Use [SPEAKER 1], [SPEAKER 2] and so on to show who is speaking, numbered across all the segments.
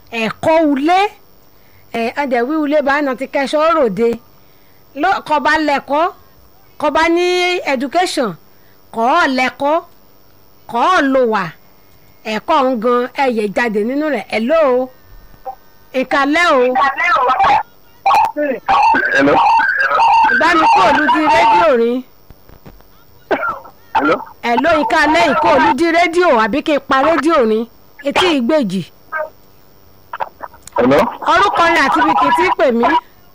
[SPEAKER 1] ẹ̀kọ́ ulé ẹ̀ ọ̀dẹ̀wí ulé bá nà ti kẹsọ́ ròde ló- kọba lẹ́kọ́ kọba ní education kọ́ ọ lẹ́kọ́ kọ́ ọ lò wà ẹ̀kọ́ ń gan ẹ̀yẹ jáde nínú rẹ̀ ẹ̀ ló o ìkàlẹ́ o
[SPEAKER 2] Hello.
[SPEAKER 1] ìbánikóòlù di rédíò rin
[SPEAKER 2] Hello.
[SPEAKER 1] ẹ̀ ló ìkàlẹ́ ìkóòlù di rédíò àbí kí n pa rédíò rin etí ìgbèjì
[SPEAKER 2] Hello.
[SPEAKER 1] orúkọ rẹ̀ àti ibi kìí tí pè mí.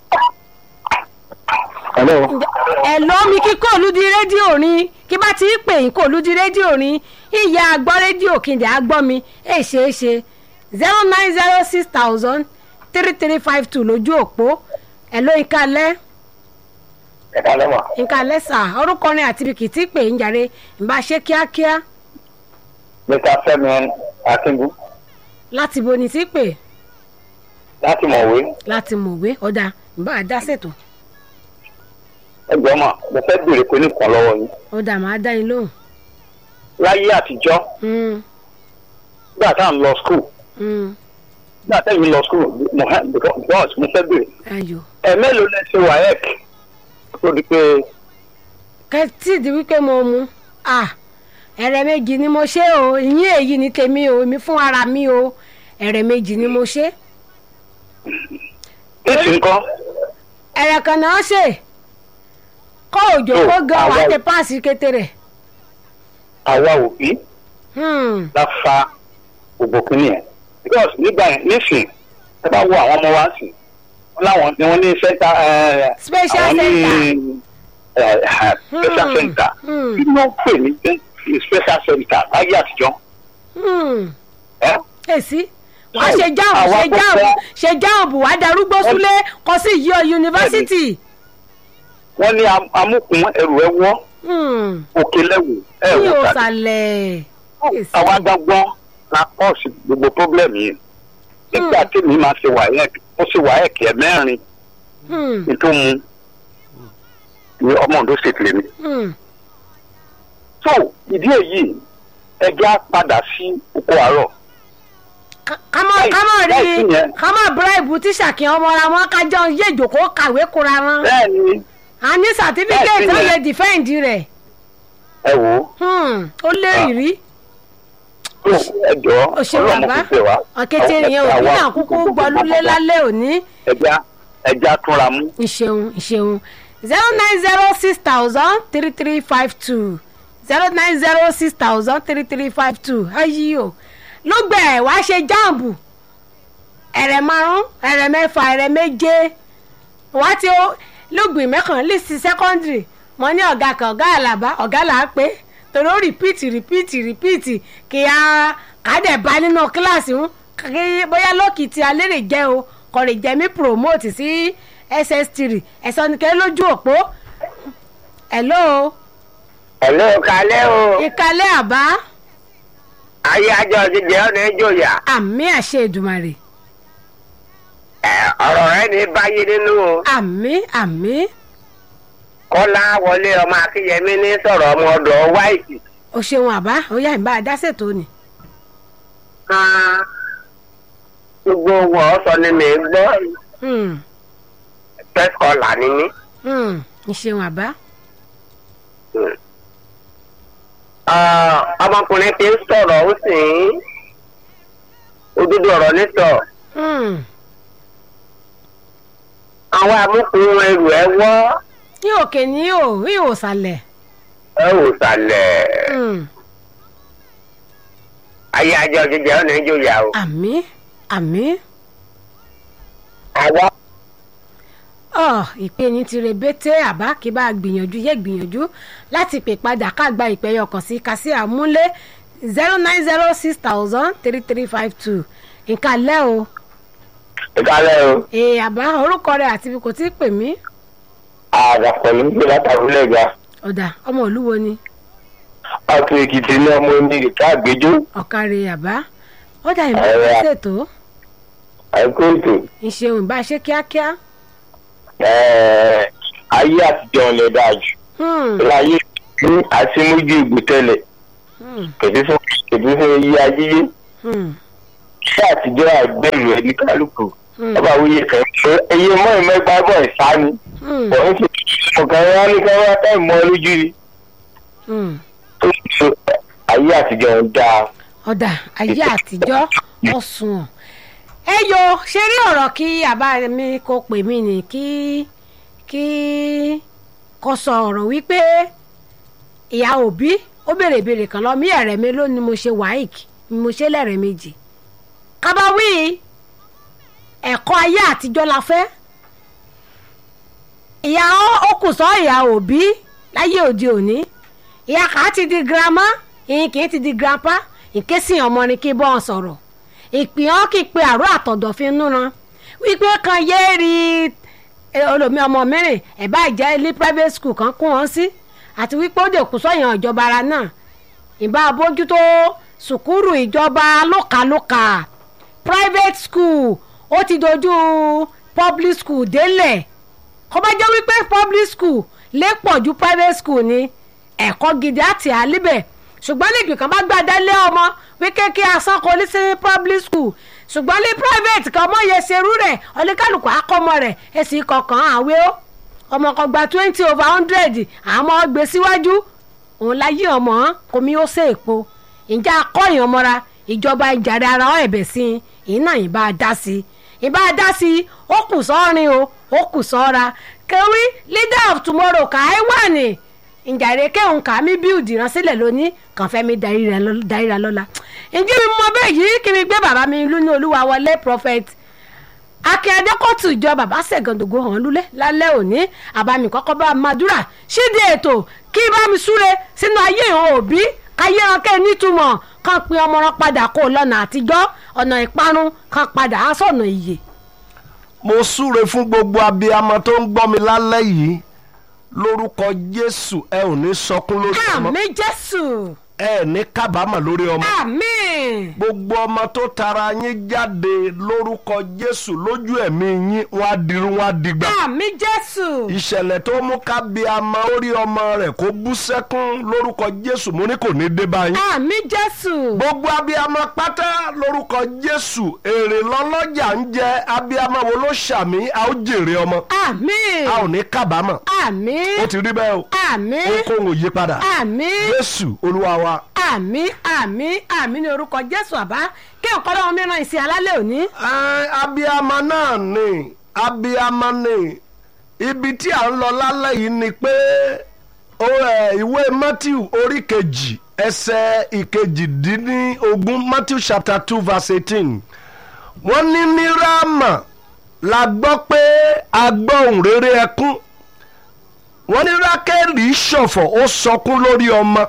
[SPEAKER 2] Hello.
[SPEAKER 1] ẹ lọ mi kí kò lùdí rédíò ni kí bá ti pè yín kò lùdí rédíò ni ìyá agbọ́ rédíò kìndé agbọ́ mi ẹ ṣe é ṣe zero nine zero six thousand three three five two lójú òpó ẹ ló ìkàlẹ́
[SPEAKER 2] Ẹ kálẹ́ mà.
[SPEAKER 1] ìkàlẹ́ sà orúkọ rẹ̀ àti ibi kìí tí pè yín jàre ìbá ṣe kíákíá
[SPEAKER 2] Mr. Fẹ́mi Akínbú
[SPEAKER 1] láti bo ni tí pè
[SPEAKER 2] láti Mọ̀wé.
[SPEAKER 1] láti mọ̀wé ọ̀dà ìbá dá ṣètò
[SPEAKER 2] Ẹ jọ̀ọ́ mà, mo fẹ́ béèrè pé nìkan lọ́wọ́ yín.
[SPEAKER 1] ọ̀dà máa dá yín lóhùn.
[SPEAKER 2] Láyé àtijọ́,
[SPEAKER 1] Mm,
[SPEAKER 2] nígbà tá à ń lọ skul,
[SPEAKER 1] mm,
[SPEAKER 2] nígbà tá èmi lọ skul, mo hẹ́ because mo fẹ́ béèrè.
[SPEAKER 1] ayò
[SPEAKER 2] Ẹ mélòó lẹ ṣe WAEC? Tó di pé
[SPEAKER 1] kẹtí di wípé mo mu ah ẹ̀rẹ̀ méjì ni mo ṣe o ìyín èyí ni tèmi o èmi fún ara mi o ẹ̀rẹ̀ méjì ni mo ṣe
[SPEAKER 2] èsì nǹkan.
[SPEAKER 1] ẹ̀rẹ̀ kan náà ṣe kọ́ òjò
[SPEAKER 2] Oh,
[SPEAKER 1] kó gan wà
[SPEAKER 2] àwa-
[SPEAKER 1] tẹ páàsì kékeré
[SPEAKER 2] Àwa òbí
[SPEAKER 1] Hmm,
[SPEAKER 2] la fa gbogbo kínní ẹ̀. Because nígbà yẹn nísìn, ẹ bá wo àwọn ọmọ wa sí, wọ́n láwọn ni wọ́n ní sẹ́ńtà
[SPEAKER 1] Special
[SPEAKER 2] àwọn ní
[SPEAKER 1] center.
[SPEAKER 2] ẹ̀, ẹ̀, special
[SPEAKER 1] Hmm,
[SPEAKER 2] center.
[SPEAKER 1] hmm.
[SPEAKER 2] Kí ló ń pè ní special center láyé àtijọ́?
[SPEAKER 1] hmm.
[SPEAKER 2] ẹ́?
[SPEAKER 1] èsì wàá
[SPEAKER 2] So,
[SPEAKER 1] ṣe jáàmù
[SPEAKER 2] àwa
[SPEAKER 1] ṣe jáàmù
[SPEAKER 2] gbogbo-
[SPEAKER 1] ṣe jáàmù wàá darúgbó súlé kọ sí yíyọ yunifásitì
[SPEAKER 2] wọ́n ní am- amúkùn ẹrù ẹ wọ́
[SPEAKER 1] Hmm,
[SPEAKER 2] òkè lẹ́wù ẹ̀
[SPEAKER 1] mi ò
[SPEAKER 2] wò sàlẹ̀.
[SPEAKER 1] sàlẹ̀ èsì.
[SPEAKER 2] àwa gbọ́ngbọ́n la pọ́ọ̀sì gbogbo pọ́blẹ́mù yìí. nígbà tí mi máa ṣe wáyẹ̀k ó ṣe wáyẹ̀k ẹ̀ mẹ́rin
[SPEAKER 1] Hmm,
[SPEAKER 2] ní tó mu ní ọmọ Ondo state lèmi.
[SPEAKER 1] hmm.
[SPEAKER 2] so ìdí èyí ẹjẹ́ á padà sí oko àárọ̀.
[SPEAKER 1] kámọ
[SPEAKER 2] Láì-
[SPEAKER 1] kámọ rí
[SPEAKER 2] láìsí yẹn.
[SPEAKER 1] kámọ bíráìbù tíṣà kí ọmọ ra wọn kájọ yé ìjòkó kàwé kura wọn
[SPEAKER 2] bẹ́ẹ̀ ni
[SPEAKER 1] a ní sàtífíkẹ́ẹ̀tì
[SPEAKER 2] láìsí
[SPEAKER 1] ó
[SPEAKER 2] yẹn.
[SPEAKER 1] lè dìfẹ́ǹdì rẹ̀
[SPEAKER 2] ẹ wò ó
[SPEAKER 1] Hmm, ó lérì rí
[SPEAKER 2] tó ẹjọ́
[SPEAKER 1] ó ṣe
[SPEAKER 2] ọlọ́mọ
[SPEAKER 1] bàbá
[SPEAKER 2] kò fẹ́ wá.
[SPEAKER 1] ọ̀kẹ́tẹ̀ yẹn òbí náà kúkú gbọ́lúlé lálẹ́ òní
[SPEAKER 2] ẹjẹ́ á- ẹjẹ́ á túnra mú.
[SPEAKER 1] ìṣeun ìṣeun zero nine zero six thousand three three five two zero nine zero six thousand three three five two ayi o lógbẹ̀ wá ṣe jáàmù ẹ̀rẹ̀ márùn ẹ̀rẹ̀ mẹ́fà ẹ̀rẹ̀ méje wá tí ó lógbìn mẹ́kàn lísì sẹ́kọ́ndìrì mo ní ọ̀gá kan ọ̀gá àlàbá ọ̀gá là á pé torí ó rìpíìtì rìpíìtì rìpíìtì kí a kàdé bá nínú kíláàsì ń kí bóyá lókìtì alérè jẹ́ o kò lè jẹ́ mí promote sí ss3 ẹ̀sọ́ ni kẹ́ lójú òpó hello
[SPEAKER 3] Hello, kalẹ́ o.
[SPEAKER 1] ìkàlẹ̀ àbá
[SPEAKER 3] Ayé ajọ ti jẹ́ ọ̀nà ìjòyà.
[SPEAKER 1] àmì àṣẹ ìdùmarè
[SPEAKER 3] Ẹ, Ọ̀rọ̀ rẹ ní báyé nínú o.
[SPEAKER 1] àmì àmì
[SPEAKER 3] Kọ́lá wọlé ọmọ Akínyẹmí ní sọ̀rọ̀ ọmọ ọ̀dọ̀ Wáìtì.
[SPEAKER 1] o ṣeun àbá ó yá ìbá àdásètò ni
[SPEAKER 3] Ah, Gbogbo wọn sọ ni mi gbọ́.
[SPEAKER 1] Hmm,
[SPEAKER 3] First caller ni mí.
[SPEAKER 1] hmm, ìṣeun àbá
[SPEAKER 3] Ah, Ọmọkùnrin ti ń sọ̀rọ̀ ó sì ń. Òdodo ọ̀rọ̀ ní sọ.
[SPEAKER 1] Hmm,
[SPEAKER 3] Àwọn amúkùn ẹrù ẹ wọ́.
[SPEAKER 1] ní òkè ní ò ní òsàlẹ̀
[SPEAKER 3] Ẹ wò sàlẹ̀.
[SPEAKER 1] Hmm,
[SPEAKER 3] Ayé ajọ ti jẹ́ ọ̀nà ìjòyà o.
[SPEAKER 1] àmì àmì
[SPEAKER 3] Àwa
[SPEAKER 1] ọ ìpè ní ti rebete àbá kí bá a gbìyànjú yẹ gbìyànjú láti pè padà ká gba ìpè ọkàn sí kásí àmúlé zero nine zero six thousand three three five two nǹkan lẹ́ o
[SPEAKER 2] ìkálẹ̀ o
[SPEAKER 1] èè àbá orúkọ rẹ̀ àti ibi kò tí ì pè mí
[SPEAKER 2] àdàpọ̀ ní gbé látàrúlẹ̀ ga
[SPEAKER 1] ọ̀dà ọmọ olúwo ni
[SPEAKER 2] ọtún èkìtì ní ọmọ onírin káàgbéjú
[SPEAKER 1] ọ̀kàrẹ̀ àbá ọ̀dà ìbá
[SPEAKER 2] Ẹ̀rẹ̀.
[SPEAKER 1] ṣètò
[SPEAKER 2] àìkú ètò
[SPEAKER 1] ìṣeun ìbá ṣe kíákíá
[SPEAKER 2] ẹ̀ẹ́, ayé àtijọ́ ọ̀lẹ̀ dáa jù
[SPEAKER 1] Hmm,
[SPEAKER 2] láyé ní àtìmójú ìgbò tẹ́lẹ̀
[SPEAKER 1] hmm,
[SPEAKER 2] kẹ̀bí fún kẹ̀bí fún iye ayé
[SPEAKER 1] hmm.
[SPEAKER 3] ṣé àtijọ́ àgbẹ̀rù ẹ̀ ní kálukú
[SPEAKER 1] Hmm.
[SPEAKER 3] ọba wíyẹ kan ẹyẹ mọ́ ìmẹ́gbà bọ̀ ìsáni
[SPEAKER 1] Hmm.
[SPEAKER 3] òun sì ọ̀kan wá ní ká wá táì mọ́ lójú rí
[SPEAKER 1] Hmm.
[SPEAKER 3] tó sì ṣe ayé àtijọ́ ń dáa.
[SPEAKER 1] ọ̀dà ayé àtijọ́ ọ̀sùn ẹ yo ṣe rí ọ̀rọ̀ kí àbá mi kó pè mí ní kí kí kò sọ ọ̀rọ̀ wípé ìyá òbí ó béèrè ìbéèrè kan lọ mí ẹ̀rẹ̀ mi ló ni mo ṣe wáìk ni mo ṣe lẹ́rẹ̀ méjì kábàáwí ẹ̀kọ́ ayé àtijọ́ la fẹ́ ìyá ó kù sọ ìyá òbí láyé òde òní ìyá kà á ti di girama ìyìn kì í ti di grandpa ìkésì ọmọ ni kí bọ́ ọ sọ̀rọ̀ ìpìyàn kì í pe àrò àtọ̀dọ̀fin núna wípé kan yéé rí olómi ọmọ mẹ́rin ẹ̀ bá jẹ́ ilé private school kan kún wọn sí àti wípé ó dè kú sọ́yàn ìjọba ara náà ìbá bójútó sùkúrù ìjọba lókàlókà private school ó ti dojú public school délẹ̀ kó bá jẹ́ wípé public school lè pọ̀ ju private school ni ẹ̀kọ́ gidi àti àlíbẹ̀ ṣùgbọ́n nígbì kan bá gbàdá lé ọmọ wípé kí asán kò ní sí public school ṣùgbọ́n ní private kan ọmọ yẹn ṣerú rẹ̀ oníkálukú akọ́mọ rẹ̀ èsì kọ̀ọ̀kan àwé ó ọmọ kan gba twenty over hundred àmọ́ gbé síwájú òun láyé ọmọ komi ó ṣe èpo ìjà akọ́yìn ọmọra ìjọba ìjàre ara ọ ẹ̀bẹ̀ sí i iná ìbá dá sí i ìbá dá sí i ó kù sọ́rin o ó kù sọ́ra kẹwí leader of tomorrow kà á wà ní ìjàre kẹ́hùn kà á mi build ìránṣẹ́lẹ̀ lónìí kàn fẹ́ mi darí ra lọ́la ǹjẹ́ mi mọ bẹ́ẹ̀ yìí kí mi gbé bàbá mi lú ní olúwa wọlé prophet akin adékọ̀tù ìjọ bàbá ṣẹ̀gàndògo hàn lulẹ̀ lálẹ́ òní àbámi kọ́kọ́ bá madura ṣíde ètò kí bá mi súre sínú ayé ìhàn òbí káyé ọkẹ́ nítumọ̀ kan pin ọmọ wọn padà kó lọ́nà àtijọ́ ọ̀nà ìparun kan padà á sọ̀nà ìyè.
[SPEAKER 4] mo súre fún gbogbo abiyamọ tó ń gbọ́ mi lálẹ́ yìí lórúkọ jésù ẹ ò ní sọkún lórí ọmọ
[SPEAKER 1] àmì jésù
[SPEAKER 4] ẹ ní kábàámọ̀ lórí ọmọ
[SPEAKER 1] àmì
[SPEAKER 4] gbogbo ọmọ tó tara yín jáde lórúkọ jésù lójú ẹ̀mí yín wọ́n á dirun wọ́n á digba
[SPEAKER 1] àmì jésù
[SPEAKER 4] ìṣẹ̀lẹ̀ tó mú kábíyamọ orí ọmọ rẹ̀ kó bú sẹ́kún lórúkọ jésù mo ní kò ní dé báyìí
[SPEAKER 1] àmì jésù
[SPEAKER 4] gbogbo abiyamọ pátá lórúkọ jésù èrè lọlọjà ń jẹ abiyamọ wo ló ṣàmì a ó jèrè ọmọ
[SPEAKER 1] àmì
[SPEAKER 4] a ò ní kábàámọ̀
[SPEAKER 1] àmì
[SPEAKER 4] ó ti rí bẹ́ẹ̀ o
[SPEAKER 1] àmì
[SPEAKER 4] ohunkóhun ò yí padà
[SPEAKER 1] àmì
[SPEAKER 4] jésù olúwa wa.
[SPEAKER 1] àmì àmì àmì ní orúkọ jésù àbá kí nǹkan lọ́wọ́ mìíràn ìsìn alálẹ̀ òní.
[SPEAKER 4] Ẹ, abiyamọ náà ni abiyamọ ni ibi tí à ń lọ lálẹ́ yìí ni pé ó, ẹ, ìwé matthew orí kejì ẹsẹ̀ ìkejìdínlógún matthew chapter two verse eighteen wọ́n ní ní ráàmà la gbọ́ pé a gbọ́ ohùn rere ẹkún wọ́n ní rákẹ́lì ṣọ̀fọ̀ ó sọkún lórí ọmọ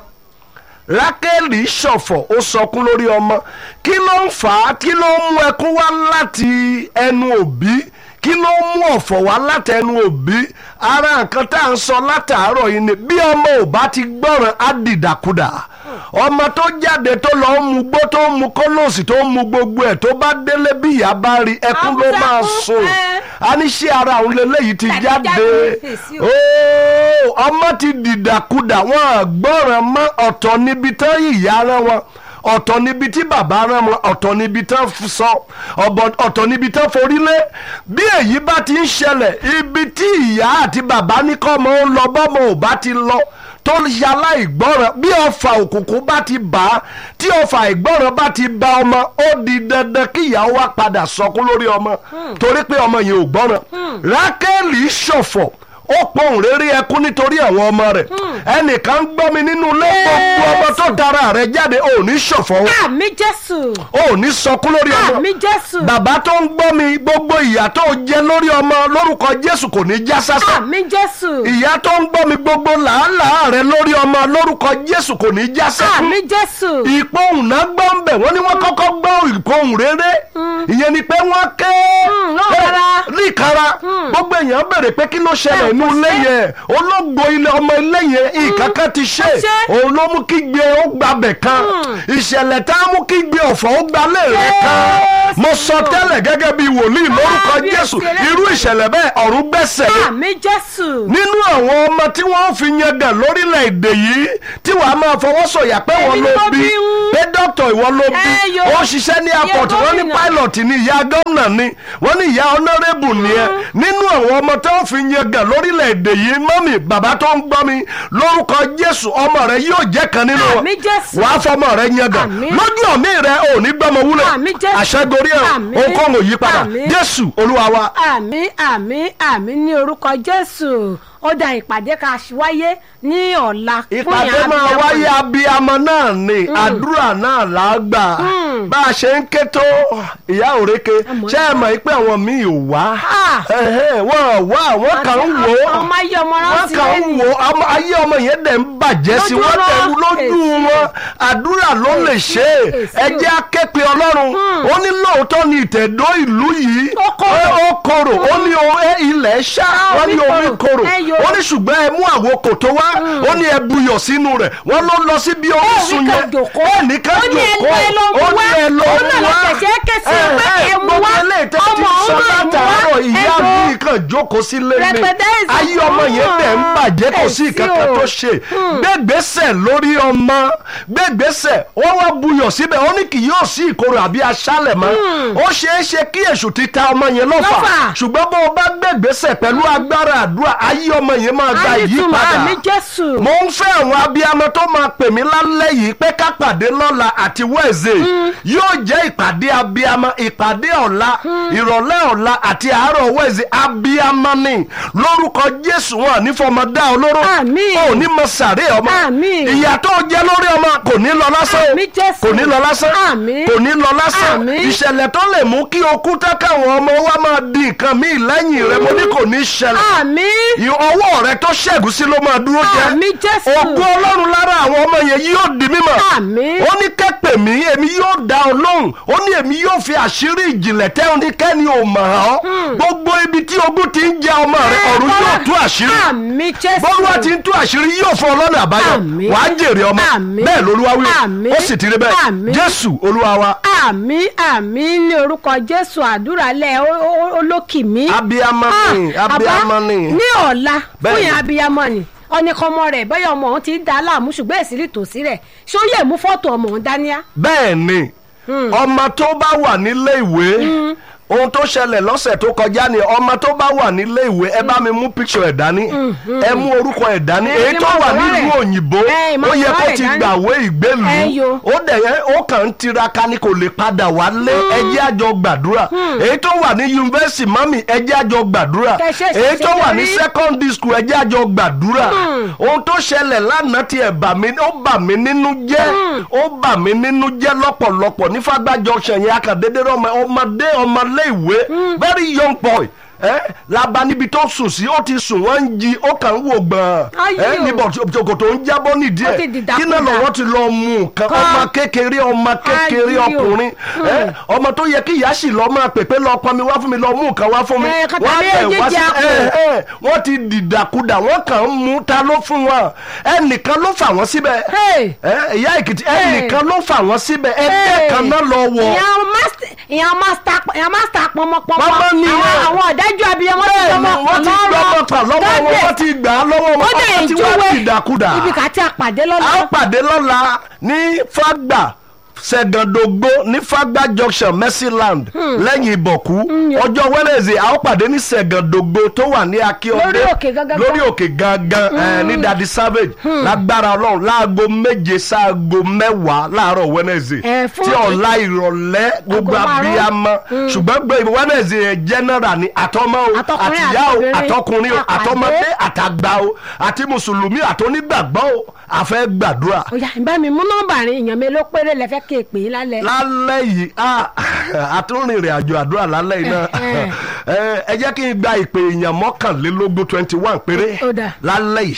[SPEAKER 4] rákẹ́lì ṣọ̀fọ̀ ó sọkún lórí ọmọ kí ló ń fà á kí ló ń mú ẹkún wá láti ẹnu òbí kí ló ń mú ọ̀fọ̀ wá láti ẹnu òbí ara nǹkan tá à ń sọ látàárọ̀ yìí ni bí ọmọ ò bá ti gbọ́ràn á dìdàkudà ọmọ tó jáde tó lọ ń mu gbó tó ń mu kólóòsì tó ń mu gbogbo ẹ̀ tó bá délé bí ìyá bá rí ẹkún ló máa sùn a ní ṣé ara òun lélẹ́yìí ti
[SPEAKER 1] Tàbí
[SPEAKER 4] jáde
[SPEAKER 1] jáde, èsì o.
[SPEAKER 4] ooo ọmọ ti dìdàkudà wọn àgbọràn mọ ọ̀tọ̀ níbi tán ìyá rán wọn ọ̀tọ̀ níbi tí bàbá rán wọn ọ̀tọ̀ níbi tán f- sọ ọ̀bọ̀- ọ̀tọ̀ níbi tán forí lé bí èyí bá ti ń ṣẹlẹ̀ ibi tí ìyá àti bàbá ní kọ́mọ ó lọ bọ́mọ ò bá ti lọ tó yàrá ìgbọ́ràn bí ọfà òkùnkùn bá ti bà á tí ọfà ìgbọ́ràn bá ti bà ọmọ ó di dandan kí ìyá wa padà sọkún lórí ọmọ torí pé ọmọ yẹn ò gbọ́ràn rákẹ́lì ṣọ̀fọ̀ ó pohùn réré ẹkún nítorí àwọn ọmọ rẹ̀ ẹnìkan ń gbọ́ mi nínú ilé gbogbo ọmọ tó tara rẹ̀ jáde ò ní ṣọ̀fọ̀ o
[SPEAKER 1] àmì jésù
[SPEAKER 4] ò ní sọkún lórí ọmọ
[SPEAKER 1] àmì jésù
[SPEAKER 4] bàbá tó ń gbọ́ mi gbogbo ìyà tó jẹ lórí ọmọ lórúkọ jésù kò ní já sásán
[SPEAKER 1] àmì jésù
[SPEAKER 4] ìyá tó ń gbọ́ mi gbogbo làálàá rẹ lórí ọmọ lórúkọ jésù kò ní já sẹ́kún
[SPEAKER 1] àmì jésù
[SPEAKER 4] ìpohùn náà gbọ́ ń bẹ̀ wọ́n ní wọ́n kọ́kọ́ gbọ́ ìpohùn rere ìyẹn ni pé wọ́n ké
[SPEAKER 1] lọ́wọ́ rárá.
[SPEAKER 4] ní rí ìkara gbogbo èèyàn bèrè pé kí ló ṣẹlẹ̀ inú ilé yẹn ológo ilé ọmọ ilé yẹn ìkankan ti ṣe
[SPEAKER 1] ṣe.
[SPEAKER 4] òun ló mú kí gbé ó gbabẹ̀ kan ìṣẹ̀lẹ̀ tá a mú kí gbé ọ̀fọ̀ ó gbalẹ̀ rẹ̀ kan
[SPEAKER 1] Jésù.
[SPEAKER 4] mo sọ tẹ́lẹ̀ gẹ́gẹ́ bí wòlíì lórúkọ
[SPEAKER 1] Kábíyèsí
[SPEAKER 4] jésù
[SPEAKER 1] rẹ̀.
[SPEAKER 4] irú ìṣẹ̀lẹ̀ bẹ́ẹ̀ ọ̀run gbẹ́sẹ̀ lé
[SPEAKER 1] àmì jésù.
[SPEAKER 4] nínú àwọn ọmọ tí wọ́n fi yangàn lórílẹ̀‐èdè yìí tí wàá máa fọwọ́ sọ̀yà pé
[SPEAKER 1] Èmi
[SPEAKER 4] wọ́n
[SPEAKER 1] ni
[SPEAKER 4] ló
[SPEAKER 1] mo
[SPEAKER 4] bí
[SPEAKER 1] bí ń.
[SPEAKER 4] pé dókítà ìwọ ló bí
[SPEAKER 1] Ẹ yo.
[SPEAKER 4] ó ṣiṣẹ́ ní
[SPEAKER 1] Ìyá
[SPEAKER 4] airport wọ́n ní
[SPEAKER 1] gómìnà.
[SPEAKER 4] pilot ní ìyá gómìnà ni wọ́n ní ìyá honourable nìyẹn nínú àwọn ọmọ tí wọ́n fi yangàn lórílẹ̀‐èdè yìí mọ́mì bàbá tó ń gbọ́ mi lórúkọ jésù ọmọ rẹ yóò jẹ́ kan nínú wọn
[SPEAKER 1] Àmín Jésù.
[SPEAKER 4] wàá fọmọ rẹ yangàn
[SPEAKER 1] Àmín.
[SPEAKER 4] lójú ọ̀mí rẹ ò ní gbọ́mọ wúlò
[SPEAKER 1] Àmín Jésù.
[SPEAKER 4] àṣẹgorí ẹ̀
[SPEAKER 1] Àmín.
[SPEAKER 4] ohunkóhun ò yí padà
[SPEAKER 1] Àmín.
[SPEAKER 4] jésù olúwa wa.
[SPEAKER 1] àmì àmì àmì ní orúkọ jésù ó da ìpàdé ká wáyé ní ọ̀la fún
[SPEAKER 4] ìpàdé
[SPEAKER 1] ìyá
[SPEAKER 4] máa
[SPEAKER 1] abiyamọ.
[SPEAKER 4] wáyé abiyamọ náà ni àdúrà náà là á gbà bá a ṣe ń ké tó ìyá òrèké
[SPEAKER 1] Àmọ́
[SPEAKER 4] ṣé ẹ mọ̀ pé àwọn míì ò wá
[SPEAKER 1] Ah.
[SPEAKER 4] Ẹ̀hẹ́, wọn ò wá àwọn kan ń wò ó
[SPEAKER 1] ọmọ ayé ọmọ
[SPEAKER 4] wọ́n
[SPEAKER 1] rántí
[SPEAKER 4] kàn ń
[SPEAKER 1] lẹ́yìn.
[SPEAKER 4] wò ó ọmọ- ayé ọmọ yẹn dẹ̀ ń bàjẹ́ sí
[SPEAKER 1] Lójú
[SPEAKER 4] wọ́n
[SPEAKER 1] wọn.
[SPEAKER 4] dẹ̀ ń lójú
[SPEAKER 1] Èsì.
[SPEAKER 4] wọn àdúrà ló lè ṣe é
[SPEAKER 1] Èsì.
[SPEAKER 4] ẹ jẹ́ aképe ọlọ́run ó ní lóòótọ́ ni ìtẹ̀dó ìlú yìí
[SPEAKER 1] Ó korò.
[SPEAKER 4] ó korò ó ní o- ẹ ilẹ̀ ṣá
[SPEAKER 1] Ah,
[SPEAKER 4] wọ́n ní
[SPEAKER 1] omi
[SPEAKER 4] omi
[SPEAKER 1] korò.
[SPEAKER 4] korò
[SPEAKER 1] Ẹ yo.
[SPEAKER 4] ó ní ṣùgbọ́n ẹ mú àwo kòtó wá ó ní ẹ buyọ̀ sínú rẹ̀ wọ́n ló lọ sí bí orísun
[SPEAKER 1] ká
[SPEAKER 4] yẹn
[SPEAKER 1] jòkó.
[SPEAKER 4] ó ní ká
[SPEAKER 1] Ó ní ẹ
[SPEAKER 4] jòkó
[SPEAKER 1] lọ, ẹ lọ mú
[SPEAKER 4] ó ní
[SPEAKER 1] wá.
[SPEAKER 4] ẹ lọ
[SPEAKER 1] Òun náà
[SPEAKER 4] mú
[SPEAKER 1] lọ
[SPEAKER 4] wá
[SPEAKER 1] kẹ̀kẹ́ kẹsì
[SPEAKER 4] Ẹ,
[SPEAKER 1] pé
[SPEAKER 4] ẹ,
[SPEAKER 1] ẹ mú
[SPEAKER 4] gbogbo
[SPEAKER 1] wá.
[SPEAKER 4] eléyìí tẹ́ ti
[SPEAKER 1] Ọmọ òun
[SPEAKER 4] sọ
[SPEAKER 1] náà mú wá.
[SPEAKER 4] látàárọ̀ ìyá
[SPEAKER 1] Ẹ lọ.
[SPEAKER 4] mi kàn jókòó sílé ni
[SPEAKER 1] Rẹpẹtẹ ìsìn
[SPEAKER 4] ayé ọmọ yẹn dẹ̀ ń bàjẹ́ kò sí
[SPEAKER 1] Èsì
[SPEAKER 4] ìkankan
[SPEAKER 1] o.
[SPEAKER 4] tó ṣe gbégbèsè lórí ọmọ gbégbèsè wọ́n wá buyọ̀ síbẹ̀ ó ní kì yóò sí ìkorò àbí aṣálẹ̀ mọ́ ó ṣeé ṣe kí èṣù ti ta ọmọ yẹn lọ́fà
[SPEAKER 1] Lọ́fà.
[SPEAKER 4] ṣùgbọ́n bó o bá gbégbèsè pẹ̀lú agbára àdúrà ayé ọmọ yẹn máa gba
[SPEAKER 1] Àmì ìtumọ̀
[SPEAKER 4] ìyípadà
[SPEAKER 1] àmì jésù.
[SPEAKER 4] mo ń fẹ́ àwọn abiyamọ tó máa pè mí lálẹ́ yìí pé ká pàdé lọ́la àti wẹ́ẹ̀zẹ̀ yóò jẹ́ ìpàdé abiyamọ ìpàdé ọ̀la ìrọ̀lẹ́ ọ̀la àti àárọ̀ wẹ́ẹ̀zẹ̀ abiyamọ ni lórúkọ jésù wọn ní fọmọ dá olóró
[SPEAKER 1] Àmín.
[SPEAKER 4] ò ní mọ sàré ọmọ
[SPEAKER 1] Àmín.
[SPEAKER 4] ìyà tó jẹ lórí ọmọ kò ní lọ lásán
[SPEAKER 1] Àmín Jésù.
[SPEAKER 4] kò ní lọ lásán
[SPEAKER 1] Àmín.
[SPEAKER 4] kò ní lọ lásán
[SPEAKER 1] Àmín.
[SPEAKER 4] ìṣẹ̀lẹ̀ tó lè mú kí okú tá káwọn ọmọ wa máa di nǹkan míì lẹ́yìn rẹ mo ní kò ní ṣẹlẹ̀
[SPEAKER 1] àmì
[SPEAKER 4] Ì- ọwọ́ rẹ tó ṣẹ́gun sí ló máa dúró jẹ́
[SPEAKER 1] àmì jésù.
[SPEAKER 4] ògùn ọlọ́run lára àwọn ọmọ yẹn yóò di mímọ̀
[SPEAKER 1] Àmín.
[SPEAKER 4] ó ní kẹ́pẹ̀ mí èmi yóò dá ọ lóhùn ó ní èmi yóò fi àṣírí ìjìnlẹ̀ tẹ́ ọ ní kẹ́ni ò mọ̀ ọ́ gbogbo ibi tí ogun ti ń jẹ ọmọ rẹ ọ̀run yóò tú àṣírí
[SPEAKER 1] àmì jésù.
[SPEAKER 4] bọ́lúwa ti ń tú àṣírí yóò fún ọlọ́nà àbáyọ
[SPEAKER 1] Àmín.
[SPEAKER 4] wàá jèrè ọmọ
[SPEAKER 1] Àmín.
[SPEAKER 4] bẹ́ẹ̀ lolúwa wí
[SPEAKER 1] Àmín.
[SPEAKER 4] ó sì ti rí bẹ́ẹ̀
[SPEAKER 1] Àmín.
[SPEAKER 4] jésù olúwa wa
[SPEAKER 1] àmì àmì ní orúkọ jésù àdúrà lẹ olókìmí.
[SPEAKER 4] abiyamọ ni
[SPEAKER 1] Ah,
[SPEAKER 4] abiyamọ
[SPEAKER 1] àbá,
[SPEAKER 4] ni
[SPEAKER 1] ní ọ̀la
[SPEAKER 4] Bẹ́ẹ̀ni.
[SPEAKER 1] fún yẹn abiyamọ ni ọ̀nìkanmọ rẹ̀ bẹ́ẹ̀ ọmọ òun ti ń da láàmú ṣùgbọ́n èsì rí tòsí rẹ̀ ṣó yẹ mú fọ́tò ọmọ òun dáníá.
[SPEAKER 4] bẹ́ẹ̀ ni ọmọ tó bá wà nílé ìwé ohun tó ṣẹlẹ̀ lọ́sẹ̀ tó kọjá ni ọmọ tó bá wà nílé ìwé ẹ bá mi mú picture ẹ̀ dání ẹ mú orúkọ ẹ̀ dání
[SPEAKER 1] Ẹ,
[SPEAKER 4] èyí
[SPEAKER 1] ẹ
[SPEAKER 4] tó
[SPEAKER 1] máa
[SPEAKER 4] wà
[SPEAKER 1] wọ̀
[SPEAKER 4] nílùú
[SPEAKER 1] rẹ̀.
[SPEAKER 4] òyìnbó
[SPEAKER 1] Ẹ, máa
[SPEAKER 4] ó yẹ
[SPEAKER 1] wọ̀
[SPEAKER 4] kó
[SPEAKER 1] rẹ̀
[SPEAKER 4] ti
[SPEAKER 1] dání.
[SPEAKER 4] gbàwé ìgbélùú
[SPEAKER 1] Ẹ, yo.
[SPEAKER 4] ó dẹ̀ yẹn ó kàn ń tiraka ni kò lè padà wálé ẹ jẹ́ àjọ gbàdúrà èyí tó wà ní yunifásitì mami ẹ jẹ́ àjọ gbàdúrà
[SPEAKER 1] Kẹ́ ṣe
[SPEAKER 4] èyí tó wà ní
[SPEAKER 1] ṣàṣeyọrí.
[SPEAKER 4] secondary school ẹ jẹ́ àjọ gbàdúrà ohun tó ṣẹlẹ̀ lánàá ti ẹ̀ bà mí ó bà mí nínú jẹ́ ó bà mí nínú jẹ́ lọ́pọ̀lọpọ̀ ní fagbájọ ṣẹ̀yìn akàdédé ọmọ ọmọdé ọmọlé ìwé very young boy ẹ laba níbi tó sùn sí ó ti sùn wọ́n ń jí ó kàn ń wò gbọ̀n
[SPEAKER 1] Ayé
[SPEAKER 4] ẹ
[SPEAKER 1] o.
[SPEAKER 4] níbo ṣòkòtò ń jábọ́ nídìí
[SPEAKER 1] Ó ti
[SPEAKER 4] ẹ̀
[SPEAKER 1] dìdàkudà.
[SPEAKER 4] kí náà lọ́wọ́ ti lọ mú nǹkan
[SPEAKER 1] Kan.
[SPEAKER 4] ọmọ kékeré ọmọ kékeré
[SPEAKER 1] Ayé o.
[SPEAKER 4] ọkùnrin ẹ ọmọ tó yẹ kí ìyá sì lọ máa pèpè lọ pọn mi wá fún mi lọ mú nǹkan wá fún mi
[SPEAKER 1] Ẹ, kàtà
[SPEAKER 4] wọ́n
[SPEAKER 1] bí
[SPEAKER 4] bẹ̀ wá
[SPEAKER 1] ejiji
[SPEAKER 4] sí
[SPEAKER 1] àpò.
[SPEAKER 4] ẹ ẹ wọ́n ti dìdàkudà wọ́n kàn ń mú ta ló fún wọn ẹnìkan ló fà wọ́n síbẹ̀
[SPEAKER 1] Hey.
[SPEAKER 4] ẹ ìyá èkìtì ẹnìkan ló fà wọ́n síbẹ̀ ẹgbẹ́
[SPEAKER 1] Hey.
[SPEAKER 4] kan náà lọ wọ̀
[SPEAKER 1] ìyàn mástà ìyàn mástà ìyàn mástà pọmọpọmọ
[SPEAKER 4] Pọmọ ni
[SPEAKER 1] àwọn
[SPEAKER 4] ẹ.
[SPEAKER 1] àwọn ọ̀dájú abiyamọ ti
[SPEAKER 4] bẹ́ẹ̀ ni
[SPEAKER 1] gbọmọ
[SPEAKER 4] wọ́n ti gbọ́mọ pa lọ́wọ́ wọn wọ́n ti gbà á lọ́wọ́ wọn
[SPEAKER 1] ó dẹ̀
[SPEAKER 4] wọ́n ti wá
[SPEAKER 1] ìjúwe
[SPEAKER 4] dìdàkudà
[SPEAKER 1] ibi kà á ti àpàdé
[SPEAKER 4] a
[SPEAKER 1] lọ́la
[SPEAKER 4] ó pàdé lọ́la ní fagba sẹ̀gàndògbò ní fagba junction mercyland lẹ́yìn ìbọ̀kú ọjọ́ wednesday a ó pàdé ní sẹ̀gàndògbò tó wà ní akíọdé
[SPEAKER 1] Lórí òkè gangan.
[SPEAKER 4] lórí òkè gangan ẹ, ní dadi savage lágbára ọlọ́run láago méje sáago mẹ́wàá láàárọ̀ wednesday
[SPEAKER 1] Ẹ, fún-
[SPEAKER 4] tí ọ̀la ìrọ̀lẹ́ gbogbo
[SPEAKER 1] márùn-ún.
[SPEAKER 4] abiyamọ ṣùgbọ́n gbé wednesday yẹn general ni àtọmọ o
[SPEAKER 1] Àtọkùnrin
[SPEAKER 4] àtìyá o
[SPEAKER 1] àtobìnrin.
[SPEAKER 4] àtọkùnrin o
[SPEAKER 1] Àpàdé.
[SPEAKER 4] àtọmọdé àtàgbà o àti mùsùlùmí àtọ́nígbàgbọ́ o àfẹ́ gbàdúrà
[SPEAKER 1] ọ̀yà ìbá mi mú nọ́mbà rìn èèyàn mi ló péré lẹ fẹ́ kí èpè yín lálẹ́
[SPEAKER 4] lálẹ́ yìí ah, àtúnrìnrìn àjò àdúrà lálẹ́ yìí náà
[SPEAKER 1] Eh,
[SPEAKER 4] Eh, ẹ jẹ́ kí n gba ìpè èèyàn mọ́kànlélógún twenty one péré
[SPEAKER 1] Ó dáa.
[SPEAKER 4] lálẹ́ yìí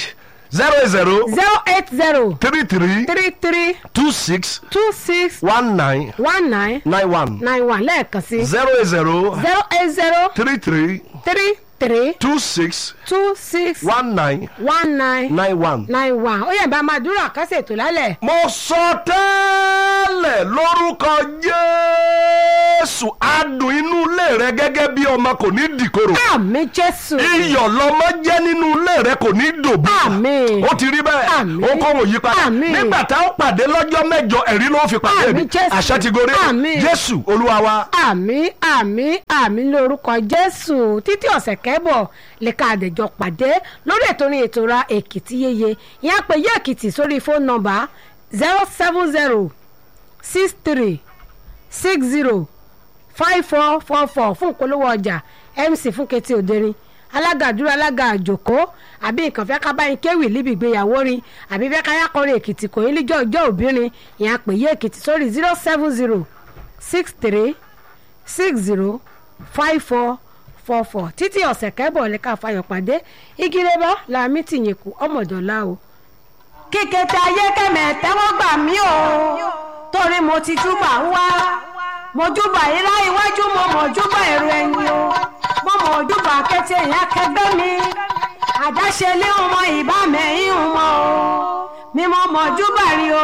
[SPEAKER 4] zero zero
[SPEAKER 1] zero eight zero
[SPEAKER 4] three three
[SPEAKER 1] three three
[SPEAKER 4] two six
[SPEAKER 1] two six
[SPEAKER 4] one nine
[SPEAKER 1] one nine
[SPEAKER 4] nine one
[SPEAKER 1] nine one lẹ́ẹ̀kan sí
[SPEAKER 4] zero zero
[SPEAKER 1] zero eight zero
[SPEAKER 4] three three
[SPEAKER 1] three three
[SPEAKER 4] two six
[SPEAKER 1] two six
[SPEAKER 4] one nine
[SPEAKER 1] one nine
[SPEAKER 4] nine one.
[SPEAKER 1] nine one ó yẹ bá máa dúró àkásẹ̀ ètò lálẹ́.
[SPEAKER 4] mo sọ tẹ́lẹ̀ lórúkọ jésù adùn inú ilé rẹ gẹ́gẹ́ bí ọmọ kò ní dìkorò
[SPEAKER 1] àmì jésù
[SPEAKER 4] iyọ̀ lọmọ jẹ́ nínú ilé rẹ kò ní dòbí
[SPEAKER 1] Àmín.
[SPEAKER 4] ó ti rí bẹ́ẹ̀
[SPEAKER 1] Àmín.
[SPEAKER 4] ó kọ́ òun yí padà
[SPEAKER 1] Àmín.
[SPEAKER 4] nígbà tá a pàdé lọ́jọ́ mẹ́jọ ẹ̀rí ló fi pàdé mi
[SPEAKER 1] Àmín, Jésù.
[SPEAKER 4] àṣẹ ti gorí
[SPEAKER 1] Àmín.
[SPEAKER 4] jésù olúwa wa.
[SPEAKER 1] àmì àmì àmì lórúkọ jésù títí ọ̀sẹ̀ kẹ́bọ̀ lè ká àdèjọ pàdé lórí ètò orin ètò ra èkìtì yeye ìyá pé yé èkìtì sórí fóònù nọ́mbà zero seven zero six three six zero five four four four fún ìpolówó ọjà mc fún ketí òderin alága àdúrà alága àjòkó àbí nǹkan fẹ́ ká báyìí kéwì níbi ìgbéyàwó rin àbí fẹ́ ká yá kọrin èkìtì kò yín níjọ́ ìjọ́ òbírin ìyá pé yé èkìtì sórí zero seven zero six three six zero five four four four títí ọ̀sẹ̀ kẹ́bọ̀ lè ká fayọ̀ pàdé igi rẹ́bọ̀ làmì tìyẹ̀kù ọmọdọ̀lá o. kíkẹ́tẹ́ ayé kẹ́mẹ̀ tẹ́wọ́ gbà mí o torí mo ti júbà ń wá mo júbà ilá iwájú mo mọ̀ júbà èrò ẹ̀yìn o mo mọ̀ júbà kẹ́tẹ́ ìyá kẹgbẹ́ mi àdáṣe lé ọmọ ìbámẹ́yìn ọmọ o mímọ́ mọ̀ júbà rí o